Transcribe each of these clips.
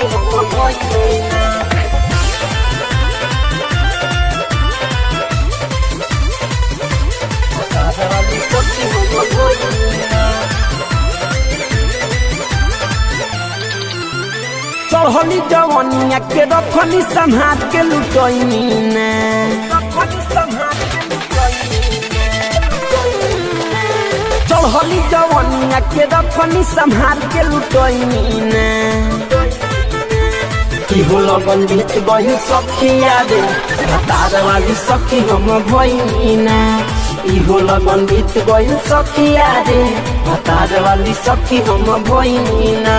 सखी हम भइलीना भतार वाली सखी हम भइलीना चढ़ली जवनिया के रखनी संहार के लुटैनी ने चढ़ली जवनिया के रखनी संहार के लुटैनी ने इहो लगन बीत गई सखी यादे भतार वाली सखी हम भइनी ना इहो लगन बीत गई सखी यादे भतार वाली सखी हम भइनी ना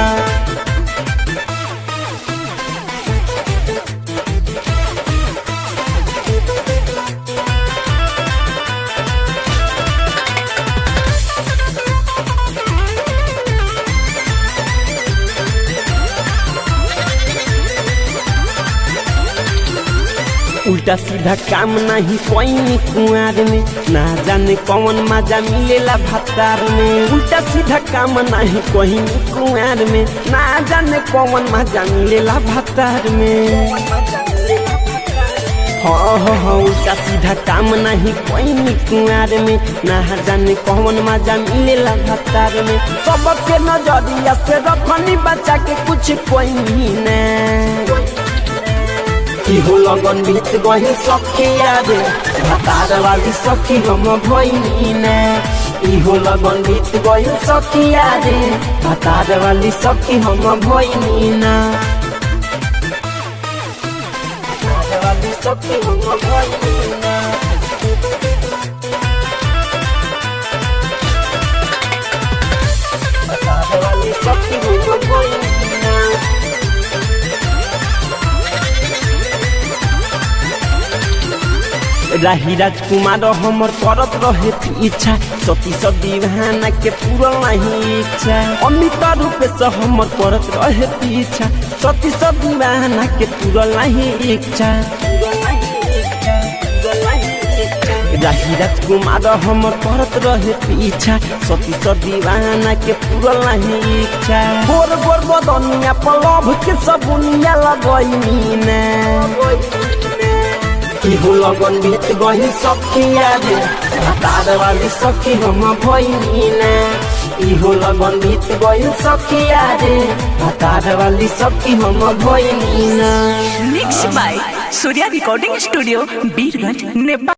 उल्टा सीधा काम नहीं कोई कुआर में ना जाने कौन मजा मिलेला भत्तार में उल्टा सीधा काम नहीं कोई कुआर में ना जाने कौन मजा मिलेला भत्तार में हाँ हाँ हाँ उल्टा सीधा काम नहीं कोई कुआर में ना जाने कौन मजा मिलेला भत्तार में सबके नजरिया से रखनी बचा के कुछ कोई नहीं इहो लगन बीत गई सखी यादे भतार वाली सखी हम भइनी ने इहो लगन बीत गई सखी यादे भतार वाली सखी हम भइनी ना भतार वाली सखी हम भइनी ना भतार वाली सखी हम भइनी ना राही राजकुमार हमर करत रहे इच्छा सती दीवाना के पूरल नहीं इच्छा अमित रूप से हमर करत रहे इच्छा सती दीवाना के पूरल नहीं इच्छा राही राजकुमार हमर करत रहे इच्छा सती दीवाना के पूरल नहीं इच्छा गोर गोर बदनिया पलभ के सबुनिया लगैनी ने इहो लगन बीत गई सखी यादे भतार वाली सखी हम भइनी ना इहो लगन बीत गई सखी यादे भतार वाली सखी हम भइनी ना mix by Surya recording studio Birganj Nepal